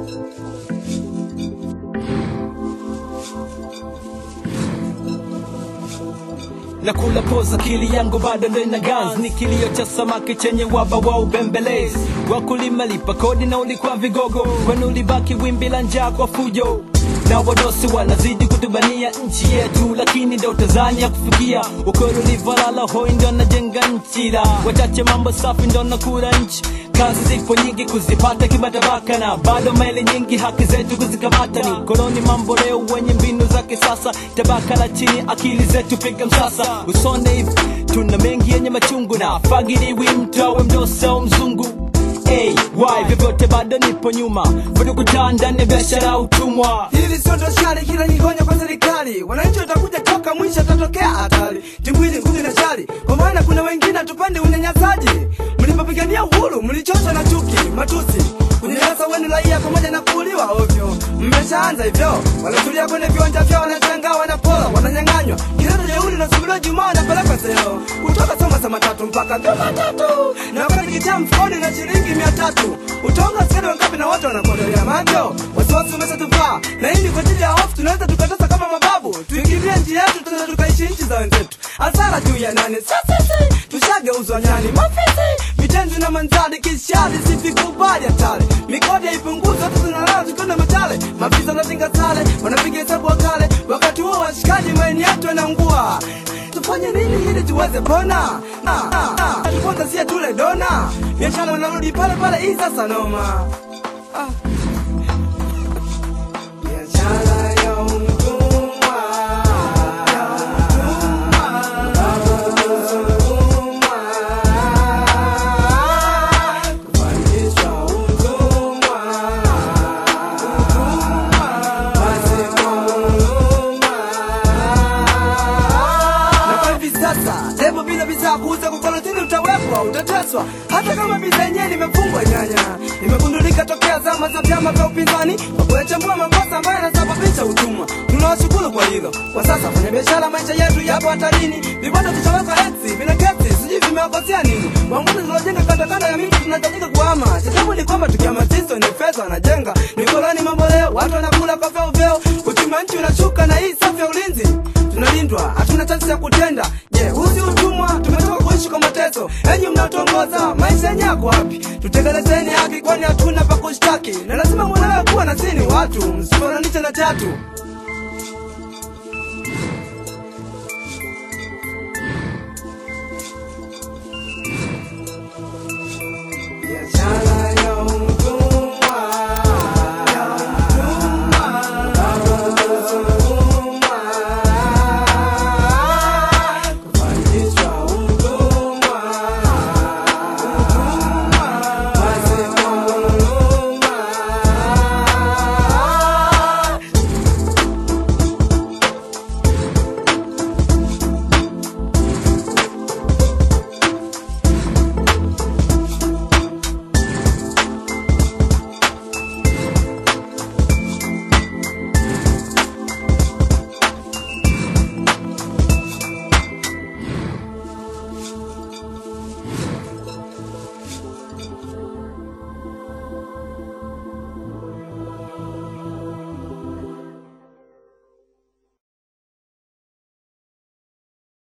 na kula poza akili yangu bado ndo ina gans ni kilio cha samaki chenye waba wa ubembelezi wakulima lipa kodi na ulikuwa vigogo kwani ulibaki wimbi la njaa kwa fujo na wadosi wanazidi kutubania nchi yetu lakini ndo tazania kufikia ukweli ulivolala hoi ndo najenga nchi la wachache mambo safi ndo nakura nchi kazi zipo nyingi kuzipata kimatabaka na bado maili nyingi haki zetu kuzikamata ni koloni mambo leo wenye mbinu za kisasa tabaka la chini akili zetu piga msasa usone hivi tuna mengi yenye machungu na fagiliwi mtu awe mdosi au mzungu Hey, why vyovyote bado nipo nyuma bado kutaa ndani ya biashara ya utumwa Hili sio doshari, kila nyigonya kwa serikali. Wananchi watakuja toka mwisho, tatokea hatari. Timbwili nguvu na shari, kwa maana kuna wengine tupande unyanyasaji. Mlipopigania uhuru mlichoshwa na chuki, matusi, kunyanyasa wenu raia pamoja na kuuliwa ovyo. Mmeshaanza hivyo, wanatulia kwenye viwanja vyao, wanashangaa, wanapola, wananyang'anywa. Kilele jeuri nasubiriwa Jumaa, wanapelekwa seo kutoka soma saa matatu mpaka Jumatatu, na wakati kitaa mfukoni na shilingi mia tatu utaonga askari wangapi na wote wanakodolea macho wasiwasi umeshatuvaa na hii ni kwa ajili ya hofu tunaweza tukatosa kama mababu tuingilie nchi yetu tena tukaishi nchi za wenzetu hasara juu ya nane sasisi tushageuzwa nyani mafisi vitenzi na manzadi kishadi sifikubali hatari mikodi haipunguzwa hata zinalala tukiona matale maafisa wanatinga sale wanapiga hesabu wakale wakati huo washikaji maeni yetu yanaungua tufanye nini ili tuweze pona tuponza sie tule dona biashara wanarudi pale pale hii sasa noma Ah. biashara ya utumwa Kufanyishwa utumwa. Pasipo huruma. Na kwa hivi sasa lebo bila bidhaa kuuza kwa karantini utawekwa, utateswa. Hata kama bidhaa yenyewe nimefungwa nyanya, imegundulika tokea zama za vyama vya upinzani kwa kuyachambua makosa ambayo yanasababisha utumwa. Tunawashukuru kwa hilo. Kwa sasa kwenye biashara, maisha yetu yapo hatarini. Vibanda tutaweka eksi vina kesi, sijui vimewakosea nini. Wanguni tunajenga kanda kanda ya miti, tunahitajika kuhama. Tatizo ni kwamba tukihamasishwa ni fedha wanajenga, mikoloni mambo leo, watu wanakula kwa vyeo vyeo, uchumi wa nchi unashuka, na hii safu ya ulinzi tunalindwa, hatuna chansi ya kutenda. Je, huu si utumwa? Tumetoka kuishi kwa mateso. Enyi mnaotongoza, maisha yenye yako wapi? Tutekelezeni haki, kwani hatuna pa kushtaki, na lazima mwelewe kuwa na sini watu, msifananishe na tatu.